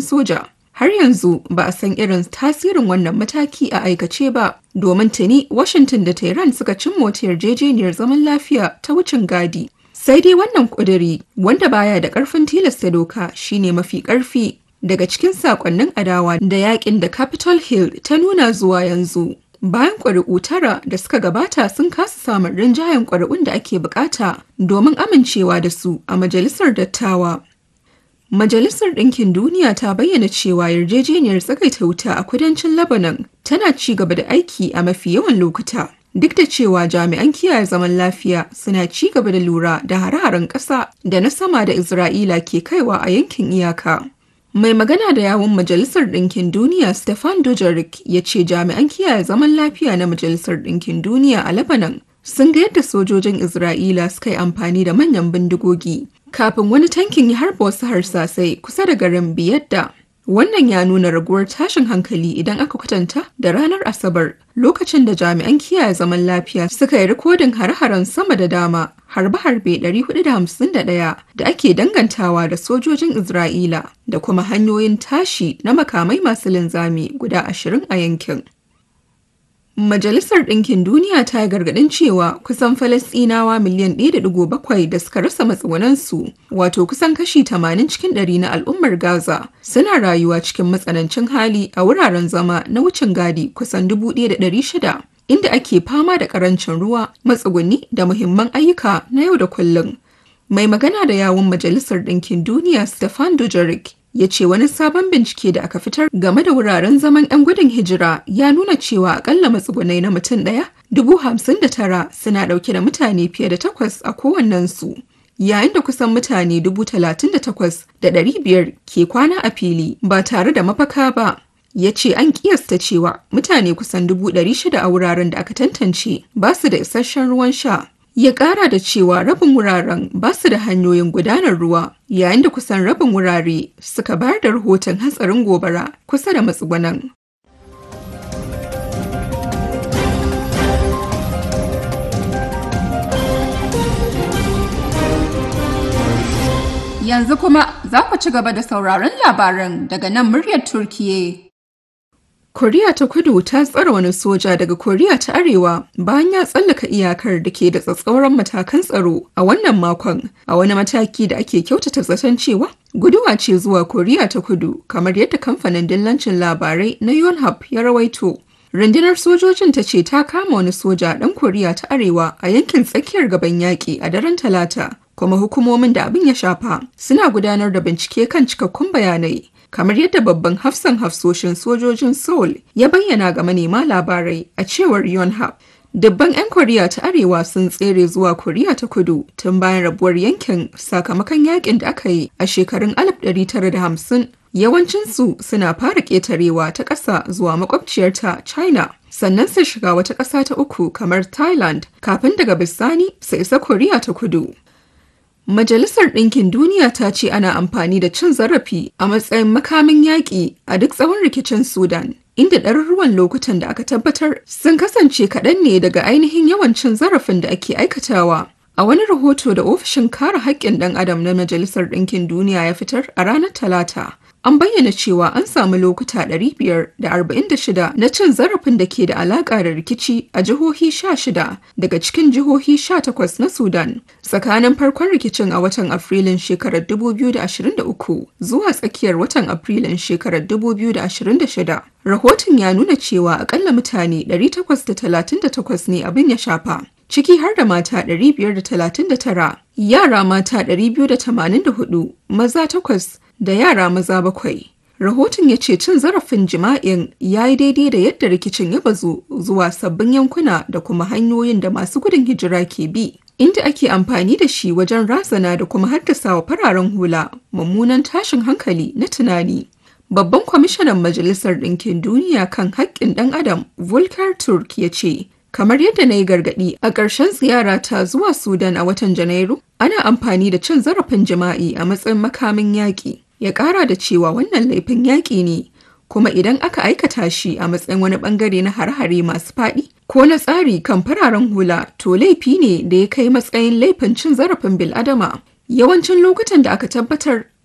soja. Har yanzu ba a san irin tasirin wannan mataki a aikace ba, domin tuni Washington da Tehran suka cin wata yarjejeniyar zaman lafiya ta wucin gadi. Sai dai wannan ƙuduri wanda baya da ƙarfin tilasta doka shine mafi ƙarfi daga cikin saƙonnin adawa da yakin da Capitol Hill ta nuna zuwa yanzu. Bayan ƙuri'u tara da suka gabata sun kasa samun rinjayen ƙuri'un da ake bukata domin amincewa da su a Majalisar Dattawa. Majalisar Ɗinkin Duniya ta bayyana cewa yarjejeniyar tsagaita wuta a kudancin Lebanon tana ci gaba da aiki a mafi yawan lokuta. Duk da cewa jami'an kiyaye zaman lafiya suna ci gaba da lura da hare-haren ƙasa da na sama da Isra'ila ke kaiwa a yankin iyaka. Mai magana da yawun Majalisar Ɗinkin Duniya Stefan Dujarric ya ce jami'an kiyaye zaman lafiya na Majalisar Ɗinkin Duniya a Lebanon sun ga yadda sojojin Isra'ila suka yi amfani da manyan bindigogi kafin wani tankin ya harba wasu harsasai kusa da garin Biyadda. Wannan ya nuna raguwar tashin hankali idan aka kwatanta da ranar Asabar lokacin da jami'an kiyaye zaman lafiya suka yi rikodin hare-haren sama da dama harbe-harbe 451 da ake dangantawa da sojojin Isra'ila da kuma hanyoyin tashi na makamai masu linzami guda 20 a yankin. Majalisar Ɗinkin Duniya ta yi gargaɗin cewa kusan Falasɗinawa miliyan 1.7 da suka rasa matsugunansu, wato kusan kashi 80 cikin ɗari na al'ummar Gaza, suna rayuwa cikin matsanancin hali a wuraren zama na wucin gadi kusan 1,600, inda ake fama da ƙarancin ruwa, matsuguni da muhimman ayyuka na yau da kullum. Mai magana da yawun Majalisar Ɗinkin Duniya Stefan Dujarric ya ce wani sabon bincike da aka fitar game da wuraren zaman 'yan gudun hijira ya nuna cewa akalla matsugunai na mutum ɗaya dubu hamsin da tara suna ɗauke da mutane fiye da takwas a kowannensu yayin da kusan mutane dubu talatin da takwas da ɗari biyar ke kwana a fili ba tare da mafaka ba ya ce an kiyasta cewa mutane kusan dubu ɗari shida a wuraren da aka tantance ba su da isasshen ruwan sha ya kara da cewa rabin wuraren ba su da hanyoyin gudanar ruwa yayin da kusan rabin wurare suka bayar da rahoton hatsarin gobara kusa da matsugunan. Yanzu kuma za ku ci gaba da sauraron labaran daga nan muryar Turkiye. Koriya ta kudu ta tsara wani soja daga Koriya ta Arewa bayan ya tsallaka iyakar da ke da tsatsauran matakan tsaro a wannan makon a wani mataki da ake kyautata zaton cewa guduwa ce zuwa Koriya ta kudu kamar yadda kamfanin dillancin labarai na Yonhap ya rawaito. Rundunar sojojin ta ce ta kama wani soja ɗan Koriya ta Arewa a yankin tsakiyar gaban yaƙi a daren Talata, kuma hukumomin da abin ya shafa suna gudanar da bincike kan cikakkun bayanai. kamar yadda babban hafsan hafsoshin sojojin Seoul ya bayyana ga manema labarai a cewar Yonhap. Dubban 'yan Koriya ta Arewa sun tsere zuwa Koriya ta Kudu tun bayan rabuwar yankin sakamakon yakin da aka yi a shekarun 1950. Yawancinsu suna fara ƙetarewa ta ƙasa zuwa makwabciyarta China, sannan su shiga wata ƙasa ta uku kamar Thailand kafin daga bisani su isa Koriya ta Kudu. Majalisar Ɗinkin Duniya ta ce ana amfani da cin zarafi a matsayin makamin yaƙi a duk tsawon rikicin Sudan, inda ɗaruruwan lokutan da aka tabbatar sun kasance kaɗan ne daga ainihin yawan cin zarafin da ake aikatawa. A wani rahoto da ofishin kare haƙƙin ɗan adam na Majalisar Ɗinkin Duniya ya fitar a ranar Talata, an bayyana cewa an samu lokuta 546 na cin zarafin da ke da alaƙa da rikici a jihohi 16 daga cikin jihohi 18 na Sudan tsakanin farkon rikicin a watan Afrilun shekarar 2023 zuwa tsakiyar watan Afrilun shekarar 2026. Rahoton ya nuna cewa akalla mutane 838 ne abin ya shafa. ciki har da mata 539, yara mata 284, maza takwas da yara maza bakwai. Rahoton ya ce cin zarafin jima'in ya yi daidai da yadda rikicin ya bazu zuwa sabbin yankuna da kuma hanyoyin da masu gudun hijira ke bi, inda ake amfani da shi wajen razana da kuma haddasa wa fararen hula mummunan tashin hankali na tunani. Babban kwamishinan Majalisar Ɗinkin Duniya kan haƙƙin ɗan Adam, Volker Turk ya ce, kamar yadda na yi gargaɗi a ƙarshen ziyarata zuwa Sudan a watan Janairu, ana amfani da cin zarafin jima'i a matsayin makamin yaƙi. Ya ƙara da cewa wannan laifin yaƙi ne, kuma idan aka aikata shi a matsayin wani ɓangare na hare-hare masu faɗi ko na tsari kan fararen hula, to laifi ne da ya kai matsayin laifin cin zarafin bil'adama. Yawancin lokutan da aka tabbatar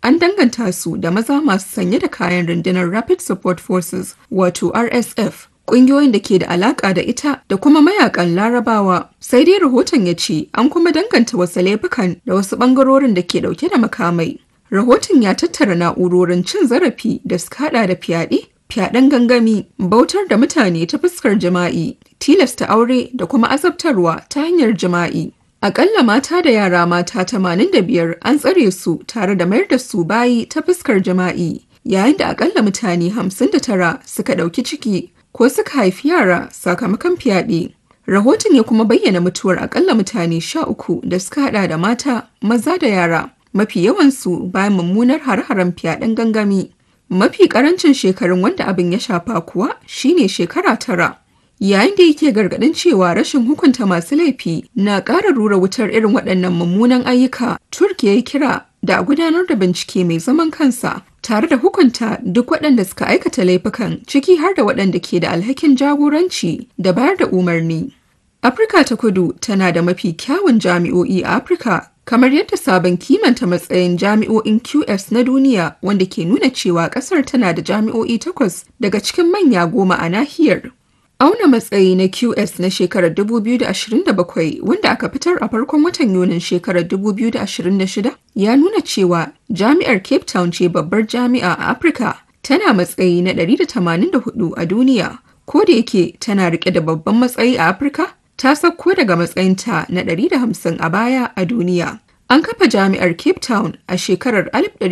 an danganta su da maza masu sanye da kayan rundunar Rapid Support Forces wato RSF ƙungiyoyin da ke da alaƙa da ita da kuma mayakan larabawa sai dai rahoton ya ce an kuma danganta wasu laifukan da wasu ɓangarorin da ke ɗauke da makamai rahoton ya tattara na'urorin cin zarafi da suka hada da fyaɗe fyaɗen gangami bautar da mutane ta fuskar jima'i tilasta aure da kuma azabtarwa ta hanyar jima'i Akalla mata da yara mata 85 an tsare su tare da mayar da su bayi ta fuskar jima'i yayin da akalla mutane 59 suka ɗauki ciki ko suka haifi yara sakamakon fyaɗe. Rahoton ya kuma bayyana mutuwar akalla mutane 13 da suka hada da mata, maza da yara, mafi yawansu bayan mummunar har-haren fyaɗen gangami. Mafi ƙarancin shekarun wanda abin ya shafa kuwa shine shekara tara. yayin da yake gargadin cewa rashin hukunta masu laifi na ƙara rura wutar irin waɗannan mummunan ayyuka turkiya ya kira da a gudanar da bincike mai zaman kansa tare da hukunta duk waɗanda suka aikata laifukan ciki har da waɗanda ke da alhakin jagoranci da bayar da umarni afirka ta kudu tana da mafi kyawun jami'o'i a afirka kamar yadda sabon kimanta matsayin jami'o'in qs na duniya wanda ke nuna cewa ƙasar tana da jami'o'i takwas daga cikin manya goma a nahiyar Auna matsayi na QS na shekarar 2027 wanda aka fitar a farkon watan Yunin shekarar 2026 ya nuna cewa Jami'ar Cape Town ce babbar jami'a a Afirka tana matsayi na 184 a duniya. Ko da yake tana rike da babban matsayi a Afirka, ta sauko daga matsayinta na 150 a baya a duniya. An kafa jami'ar Cape Town a shekarar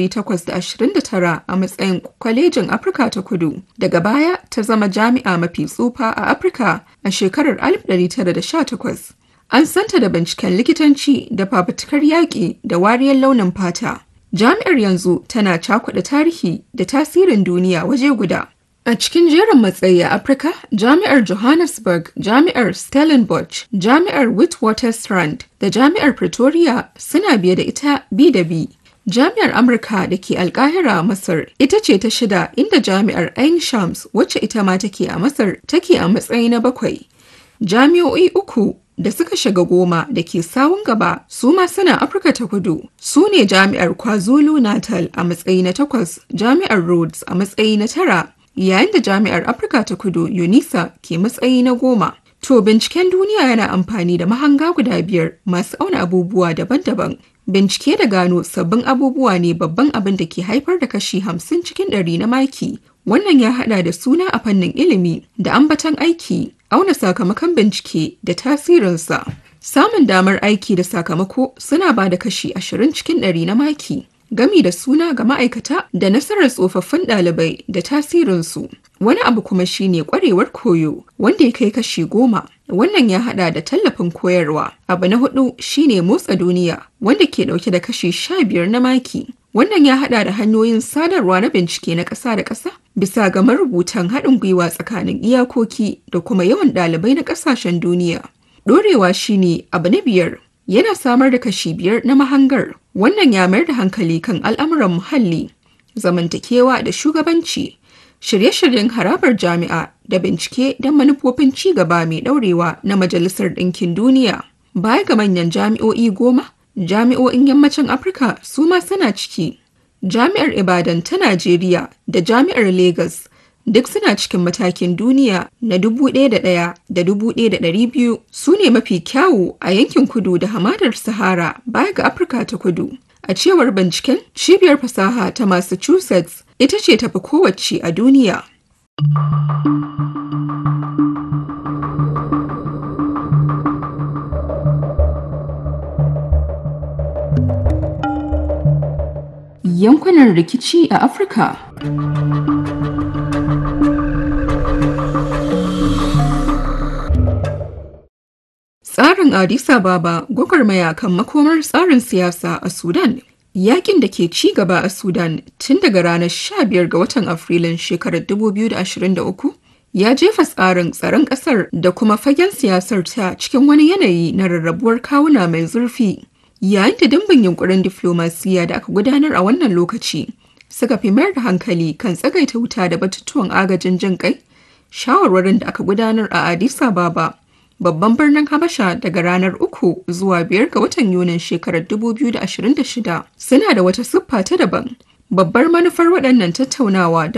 1829 a matsayin kwalejin Afirka ta kudu. Daga baya ta zama jami'a mafi tsufa a Afirka a shekarar 1918. An santa da binciken likitanci da fafutukar yaƙi da wariyar launin fata. Jami'ar yanzu tana cakuɗa tarihi da tasirin duniya waje guda. A cikin jerin matsayi a Afirka, Jami'ar Johannesburg, Jami'ar Stellenbosch, Jami'ar Witwatersrand da Jami'ar Pretoria suna biye da ita bi da bi. Jami'ar Amurka da ke Alkahira a Masar ita ce ta shida inda Jami'ar Ain Shams wacce ita ma take a Masar take a matsayi na bakwai. Jami'o'i uku da suka shiga goma da ke sawun gaba su ma suna Afirka ta kudu. Su ne Jami'ar KwaZulu Natal a matsayi na takwas, Jami'ar Rhodes a matsayi na tara, yayin da jami'ar afirka ta kudu unisa ke matsayi na goma to binciken duniya yana amfani da mahanga guda biyar masu auna abubuwa daban-daban bincike da gano sabbin abubuwa ne babban abin da ke haifar da kashi hamsin cikin ɗari na maki wannan ya hada da suna a fannin ilimi da ambatan aiki auna sakamakon bincike da tasirinsa samun damar aiki da sakamako suna ba da kashi ashirin cikin ɗari na maki gami da suna ga ma'aikata da nasarar tsofaffin ɗalibai da tasirinsu. Wani abu kuma shine kwarewar koyo wanda ya kai kashi goma. Wannan ya hada da tallafin koyarwa. Abu na hudu shine motsa duniya wanda ke dauke da kashi sha biyar na maki. Wannan ya hada da hanyoyin sadarwa na bincike na ƙasa da ƙasa bisa ga marubutan haɗin gwiwa tsakanin iyakoki da kuma yawan ɗalibai na ƙasashen duniya. Ɗorewa shine abu na biyar yana samar da kashi biyar na mahangar wannan ya mayar da hankali kan al'amuran muhalli zamantakewa da shugabanci shirye-shiryen harabar jami'a da bincike don manufofin ci gaba mai ɗaurewa na majalisar ɗinkin duniya baya ga manyan jami'o'i goma jami'o'in yammacin afirka su ma suna ciki jami'ar ibadan ta najeriya da jami'ar lagos duk suna cikin matakin duniya na dubu ɗaya da ɗaya da dubu ɗaya da ɗari biyu su ne mafi kyawu a yankin kudu da hamadar sahara baya ga afirka ta kudu a cewar binciken cibiyar fasaha ta massachusetts ita ce tafi kowace a duniya yankunan rikici a afirka Tsarin Addis Ababa gwagwarmaya kan makomar tsarin siyasa a Sudan. Yakin da ke ci gaba a Sudan tun daga ranar 15 ga watan Afrilun shekarar 2023 ya jefa tsarin tsaron ƙasar da kuma fagen siyasar ta cikin wani yanayi na rarrabuwar kawuna mai zurfi. Yayin da dimbin yunkurin diflomasiya da aka gudanar a wannan lokaci suka fi mayar da hankali kan tsagaita wuta da batutuwan agajin jin kai, shawarwarin da aka gudanar a Addis Ababa babban birnin Habasha daga ranar 3 zuwa 5 ga watan Yunin shekarar 2026 suna da wata siffa ta daban. Babbar manufar waɗannan tattaunawa